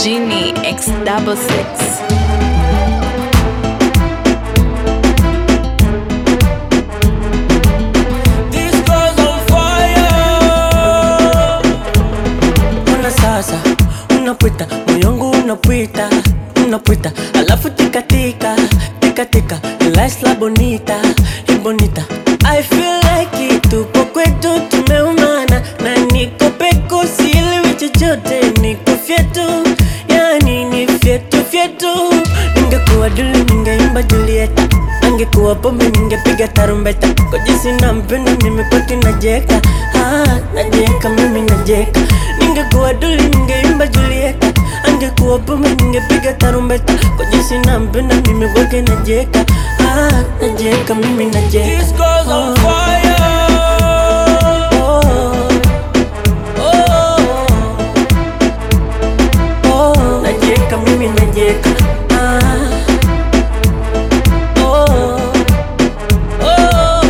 Genie X double six. This girl's on fire. Ona sasa unapita moyongu unapita unapita alafu tikatika tikatika lies la bonita hi bonita I feel like it tupo kwetu tumeumana na niko peko sielewi chochote niko fyetu yani ni fyetu fyetu ningekuwa duli ningeimba Julieta angekuwa pombe ningepiga tarumbeta kwa jinsi nampenda mimi kwake najeka ah, najeka mimi najeka ningekuwa duli ningeimba Julieta angekuwa pombe ningepiga tarumbeta kwa jinsi nampenda mimi kwake najeka ah, najeka mimi najeka This girl's on fire. oh, oh, oh, najeka mimi najeka ah, oh, oh,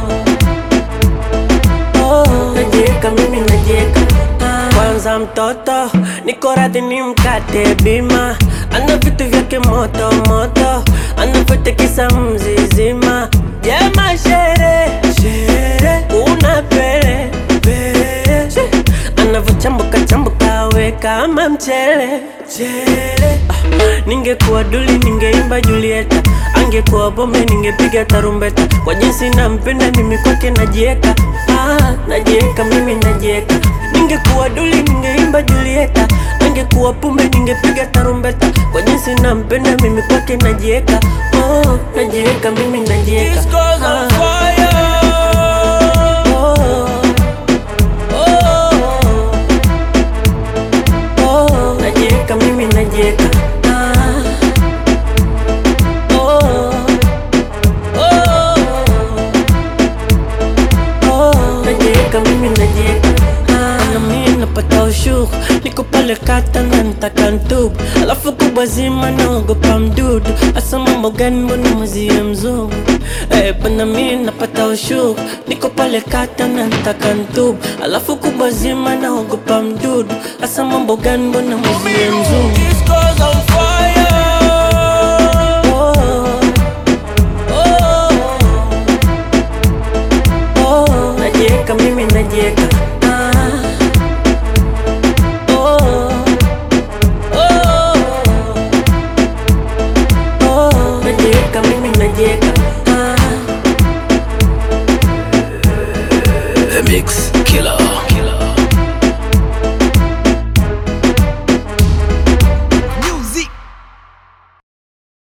oh, najeka mimi najeka ah. Kwanza mtoto niko radhi ni mkate bima, ana vitu vyake moto moto, anavyotekisa mzizima. Jema shere shere, una pele pele, She, anavyochambuka chambuka we kama mchele chele. Ah, ningekuwa duli ningeimba Julieta, angekuwa bombe ningepiga tarumbeta, kwa jinsi nampenda mimi kwake najieka, ah, najieka mimi najieka Ningekuwa duli ningeimba Julieta, angekuwa pumbe ningepiga tarumbeta, kwa jinsi nampenda mimi kwake najieka, oh, najieka mimi najieka This girl's on Ah, fire. oh, oh, oh, najieka mimi najieka ah, oh, oh, oh, najieka mimi najieka ah, na mimi napata ushuru niko pale kata na nitaka ntubu alafu kubwa zima naogopa mdudu hasa mambo gani mbona mwezie mzungu eh, bana mimi napata ushuru niko pale kata na nitaka ntubu alafu kubwa zima naogopa mdudu hasa mambo gani mbona mwezie mzungu This girl's on fire. oh, oh, oh, najieka mimi najieka ah, oh, oh, oh, najieka mimi najieka ah. The Mix Killer.